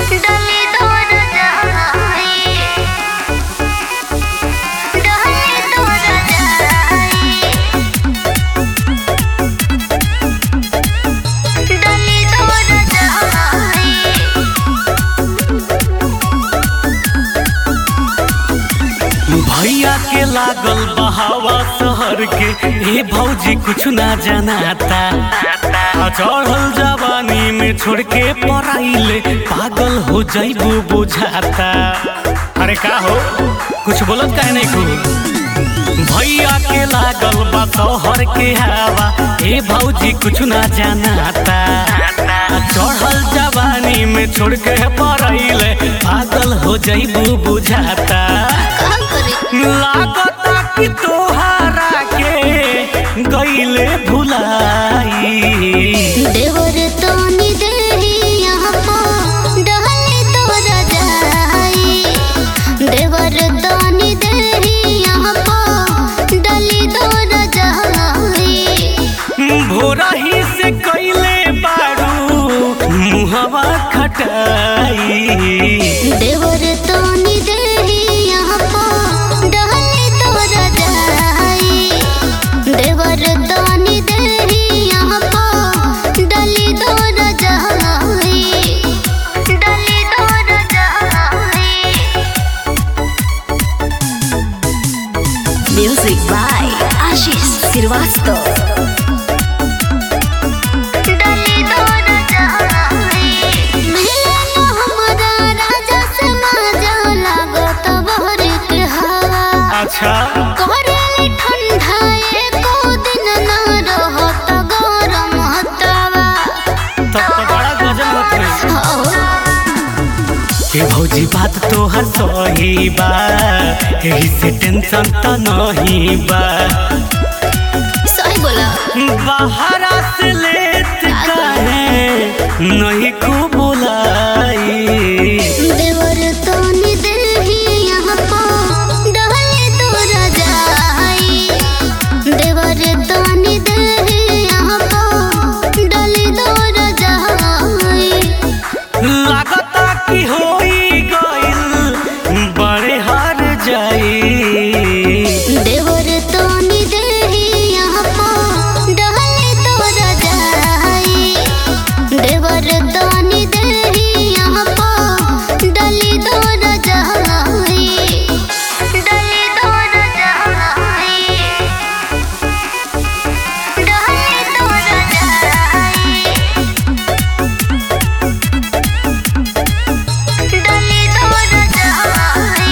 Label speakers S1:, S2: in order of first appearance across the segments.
S1: डली तोर जाई डली तोर जाई डली तोर जाई
S2: भैया के लागल बहावा शहर के हे भौजी कुछ ना जनाता आ चढ़ल जवानी में छोड़ के पढ़ाइले पागल हो जाइबू बुझाता अरे का हो कुछ बोलत काहे नहीं तू भैया के लागल बा शहर के हवा हे भौजी कुछ ना जनाता आ चढ़ल जवानी में छोड़ के पढ़ाइले पागल हो जाइबू बुझाता
S1: का करे
S2: लागता कि तोहारा के गईले भुलाई
S1: देवर तोनी देही यहाँ पो डहले तोरा जाई देवर तोनी देही यहाँ पो डली तोरा जाई
S2: भोरही से कैले बारू मुहवा खटाई
S1: देवर तोनी देही यहाँ पो डहले तोरा जाई देवर तोनी देही यहाँ पो डली तोरा जाई डली तोरा जाई
S3: Music by Ashish Srivastava.
S1: डली तोरा जाई मिलन हमरा राजा से माजा लागत बहर के हवा
S2: अच्छा
S1: करेले ठंडा एको दिन न रहत गरम हतवा
S2: तब तो बड़ा गजब होत रही
S1: हो
S2: के भौजी बात तोहर सही बा एही से टेंशन त नहीं बा
S1: सही बोला
S2: बाहरा से लेत काहे नहीं को बुलाई
S1: देवर तोनी देही यहाँ पो डहले तोरा जाई देवर तोनी देही यहाँ पो डली तोरा जाई
S2: लागता कि होई गइल बड़े हार जाई
S1: देवर तोनी देही यहाँ पो डहले तोरा जाई देवर तोनी देही यहाँ पो डली तोरा जाई डली तोरा जाई डली तोरा जाई डली तोरा जाई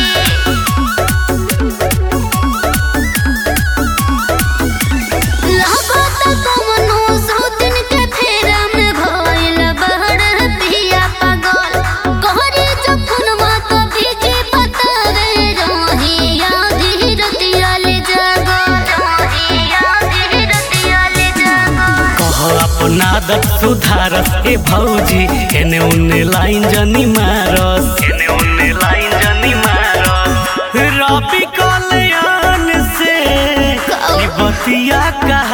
S1: लागत कमनो सौतिन के फेरा में भइल बहर पिया पागल कहरे जखन मात भीजे पतरे रहिया धीरतिया ले जागल रहिया धीरतिया ले जागल
S2: कह अपना आदत सुधारस ए भौजी एने उने लाइन जनी मारस एने उने लाइन जनी मारस रबी कल्याण से ई बतिया का